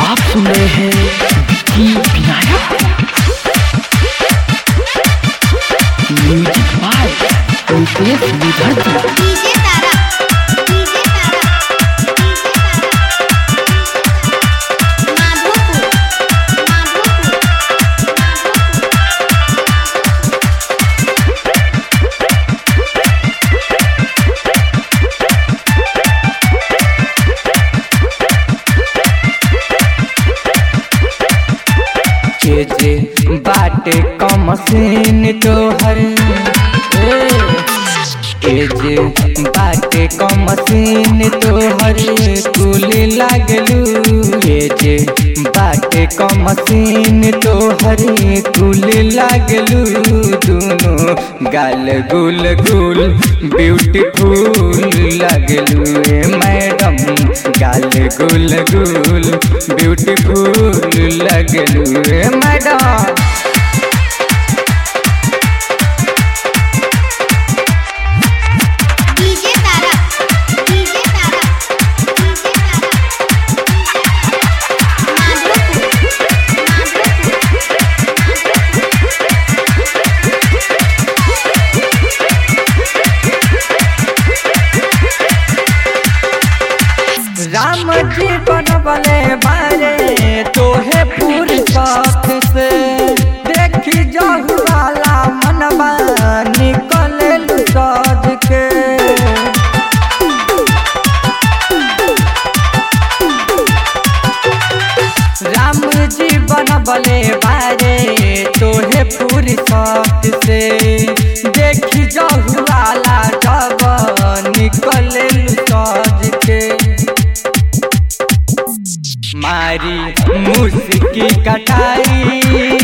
आप सुन रहे हैं Vicky Vinayak music by Ritesh Vidharti DJ Tara DJ Tara DJ Tara Madhopur Madhopur के जे बाटे कमसीन तोहर ए, के जे बाटे कमसीन तोहर कुल लागलू के जे बाटे कमसीन तोहर कुल लागलू दोनों गाल गुल गुल ब्यूटीफुल लागलू ए मैडम गाल गुल गुल ब्यूटीफुल लगलू ए madam DJ Tara DJ Tara DJ Tara Madhopur Madhopur Ram ji बनबले बारे तोहे पूरी साथ से देखी जाहु वाला मनबा निकले सज के राम जी बनबले बारे तोहे पूरी साथ से देखी जाहु वाला जब निकले सज के मारी मुस्की कटारी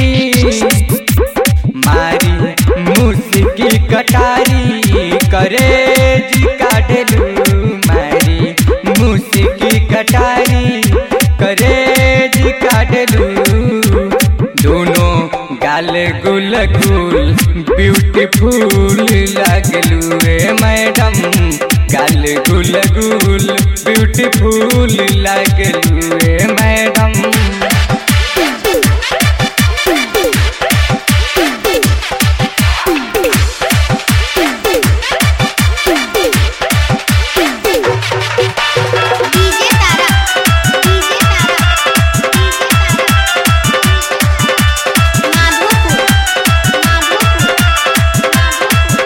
मारी मुस्की कटारी करे जी काटलू मारी मुस्की कटारी करे जी काटलू दोनों गाल गुल गुल ब्यूटीफुल लागलू रे मैडम गाल गुल गुल ब्यूटीफुल लागलू रे madam DJ Tara DJ Tara Madhopur Madhopur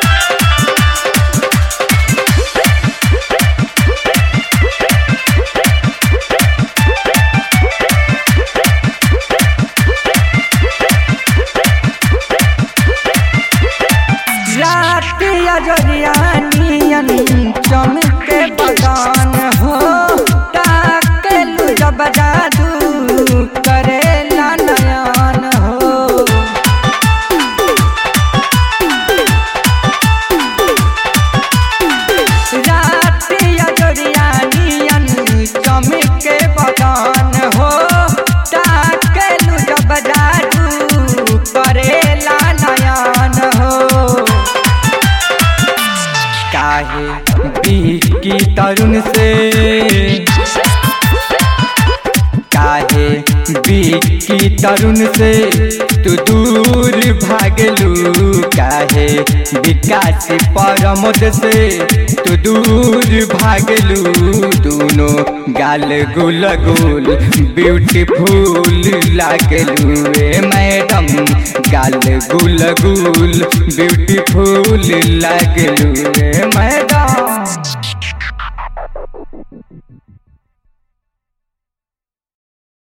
रात अजरिया नियन चमके बगान हो ताकेलू जब जादू करेला नयन हो रात अजरिया नियन चमके बगान हो ताकेलू जब जादू करेला नयन हो काहे की तरुण से काहे की तरुण से तू दूर भागलू काहे विकास परमोद से तू दूर भागलू दोनों गाल गुल गुल ब्यूटीफुल लागलू ए मैडम गाल गुल गुल ब्यूटीफुल लागलू ए मैडम